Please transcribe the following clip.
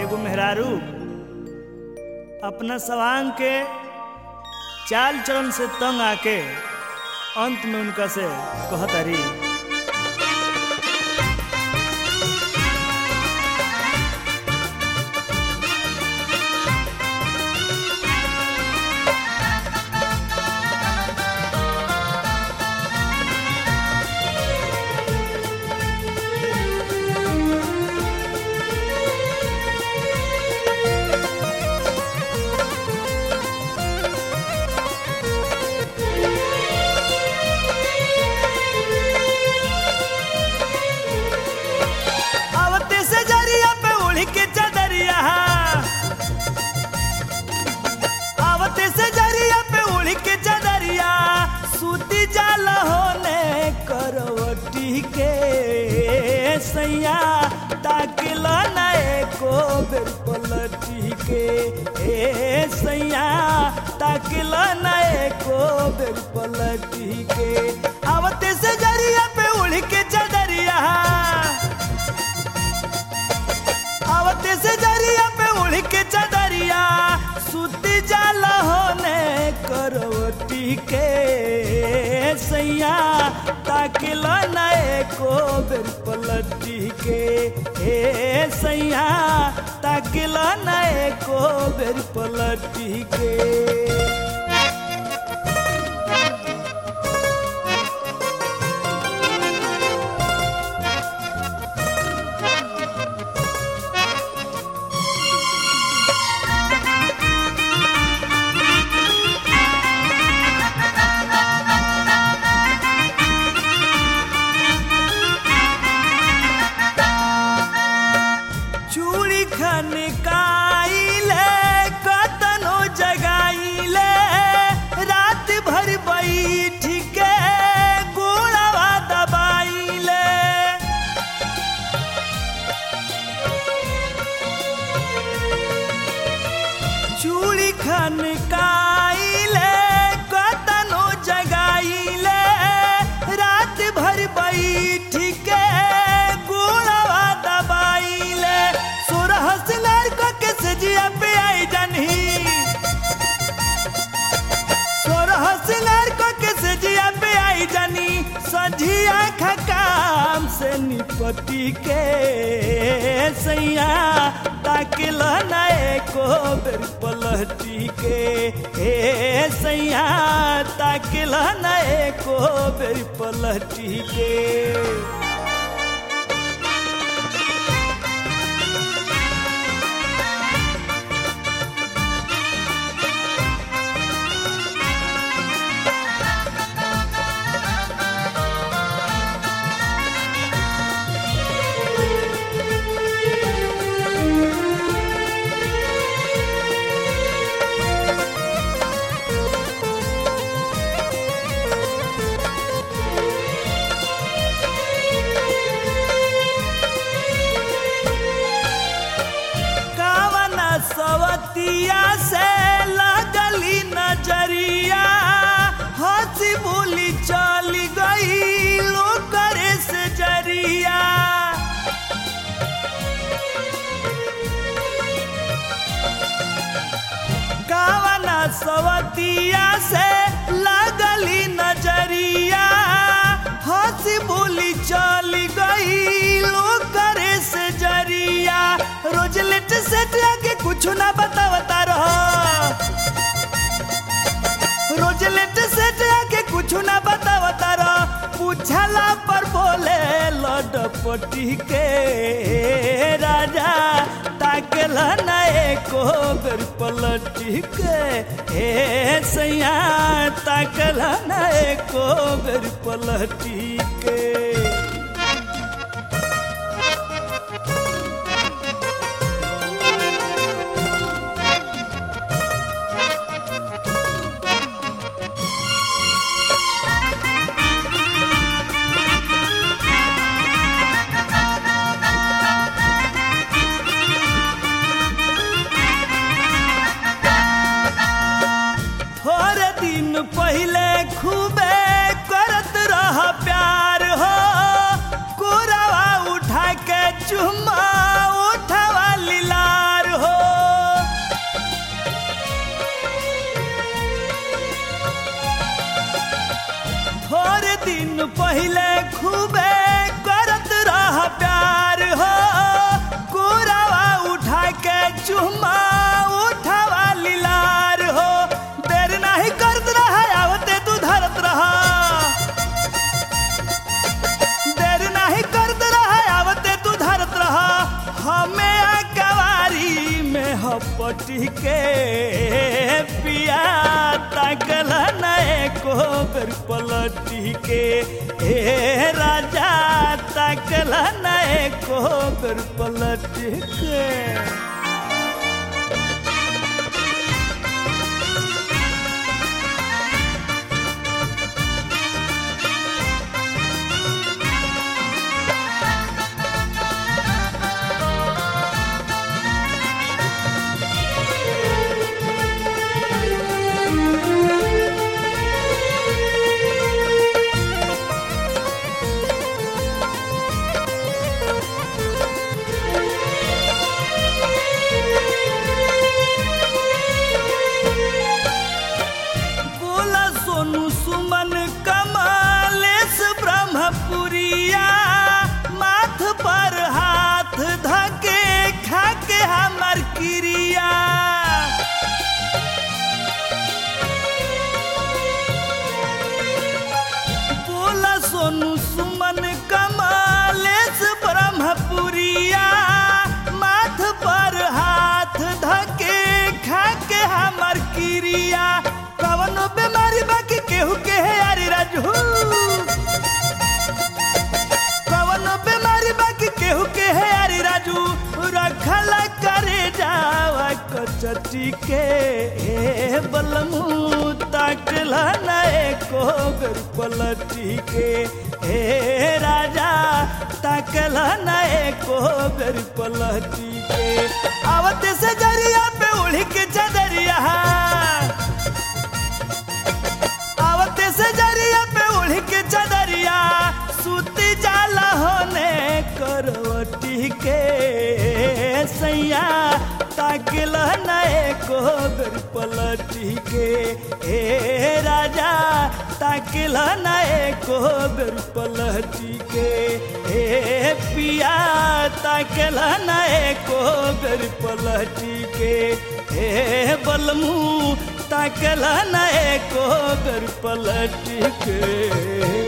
एगो मेहरारू अपना सवांग के चाल चलन से तंग आके अंत में उनका से कहतारी आवते से जरिया पे उड़ के चदरिया आवते से जरिया पे उड़ के चदरिया सूती जाल होने करवटी के सैया ताकिल नए को बेर पलटी के ए सैया ताकिल नए को बेर पलटी के आवते से जरिया पे उड़ के चदरिया आवते से जरिया पे उड़ के चदरिया सुती जाल होने करवटी के सैया ताकिल नए को बेर पलटी के ए सैया ताकिल नए को बेर पलटी के चूड़ी खनकाइले कतनो जगाइले रात भर बैठ के गोड़वा दबाइले चूड़ी खनकाइले कतनो जगाइले रात भर बैठ के गोड़वा दबाइले सोरह सिंगार को के सजिया पे आई जानी सोरह सिंगार को के सजिया पे आई जानी सजिया खा काम से निपटी के सैया ताकिल नए को बेर पलटी के ए सैया ताकिल नए को बेर पलटी के कावना सवतिया से लगली नजरिया हंसी बोली चली गई करे से जरिया कावना सवतिया से लगली नजरिया हंसी बोली चली गई करे से जरिया रोज लेट सेट आके कुछ ना बतावता रहो रोज लेट सेट आके कुछ ना बतावता रहो पूछला पर बोले लडपटी के राजा ताकल नए को बेर पलटी के ए सैया ताकल नए को बेर पलटी के थोड़े दिन पहले खूबे करत रह प्यार हो कोरावा उठा के चुम्मा उठावा लीलार पटी के पिया ताकल न एको बेर पलटी के हे राजा ताकल न एको बेर पलटी के बोला सोनू सुमन कमालेश ब्रह्मपुरिया माथ पर हाथ धके खाके हमर क्रिया बोला सोनू सुमन कमालेश ब्रह्मपुरिया माथ पर हाथ धके खाके हमर क्रिया कवनो बीमारी बाकी केहू के है यारी राजू कवनो बीमारी बाकी केहू के है यारी राजू रखला करे जावा कचटी के ए बलमू ताकला न एको बेर पलटी के हे राजा ताकला न एको बेर पलटी के आवत से जरिया पे उड़ी के चदरिया आवते से जरिया पे उड़ के चदरिया सूती जाला होने करवटी के सैया ताकिल नए को बेर पलटी के हे राजा ताकिल नए को बेर पलटी के हे पिया ताकिल नए को बेर पलटी के हे बलमू ताकला न एको बेर पलट के